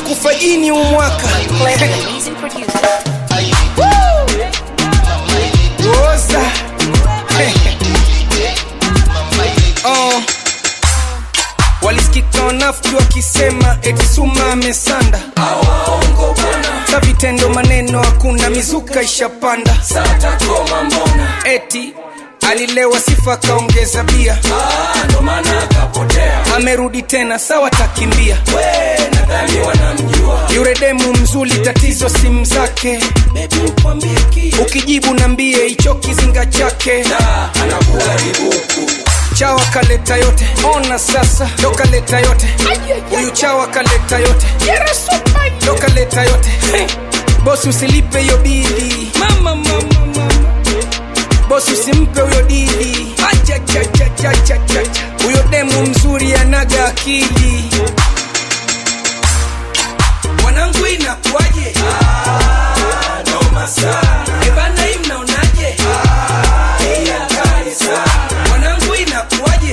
kufa jini umwaka Music producer. Rosa. oh. Walisikika wanafiki wakisema eti Suma amesanda, sa vitendo maneno hakuna, mizuka ishapanda, eti alilewa sifa kaongeza bia, amerudi tena sawa takimbia, yure demu mzuri, tatizo simu zake, ukijibu nambie hicho kizinga chake chawa kaleta yote ona sasa ndo kaleta yote huyu chawa kaleta yote ndo kaleta yote bosi usilipe hiyo bili mama, mama, mama. bosi usimpe huyo dili Achachachachachacha. huyo demu mzuri anaga akili wanangu inakuwaje ebana hii mnaonaje Hii hatari sana. wanangu inakuwaje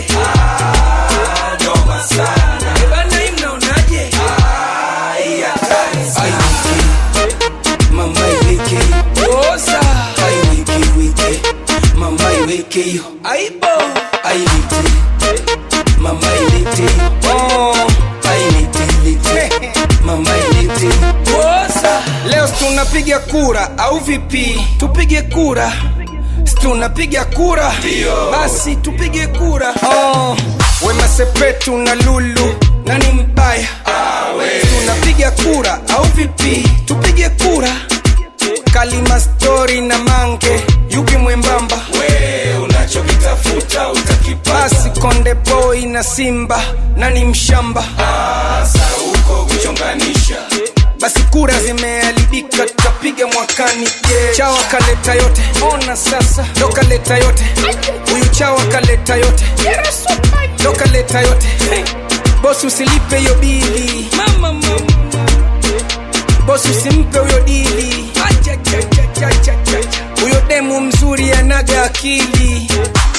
ebana hii mnaonaje Hii hatari sana. Mama iweke, Oza. aiweke weke, mama iweke yo, aibo ailete, mama ilete, oh. ailete lete, mama ilete. Oza. leo tunapiga kura au vipi tupige kura Si tunapiga kura basi tupige kura oh. wema sepetu na lulu nani mbaya Si tunapiga kura au vipi tupige kura kalima stori na mange yupi mwembamba Unachokitafuta utakipata, basi konde boy na simba nani mshamba sasa uko kuchonganisha. basi kura zimeharibika tutapiga mwakani yeah. chawa kaleta yote ona sasa ndo kaleta yote huyu chawa kaleta yote ndo kaleta yote bosi usilipe hiyo bili mama, mama. bosi usimpe huyo dili Achachachachachacha. huyo demu mzuri anaga akili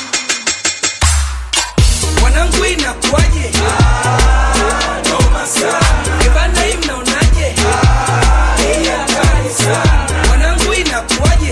wanangu inakuwaje ebana hii mnaonaje Hii hatari sana. wanangu inakuwaje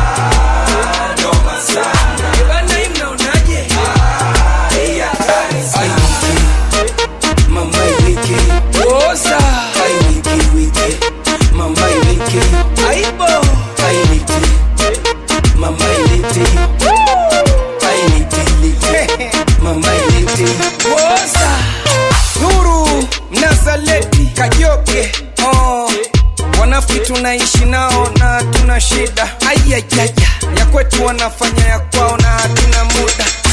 ebana hii mnaonaje Hii hatari sana. Aiweke, mama iweke, Oza. aiweke weke, mama iweke yo, aibo ailete, mama ilete, ailete lete, mama ilete. Woza Nuru Mnazaleti Kajoke oh. Wanafiki tunaishi nao na tuna shida ayayaya ya kwetu wanafanya ya kwao na hatuna muda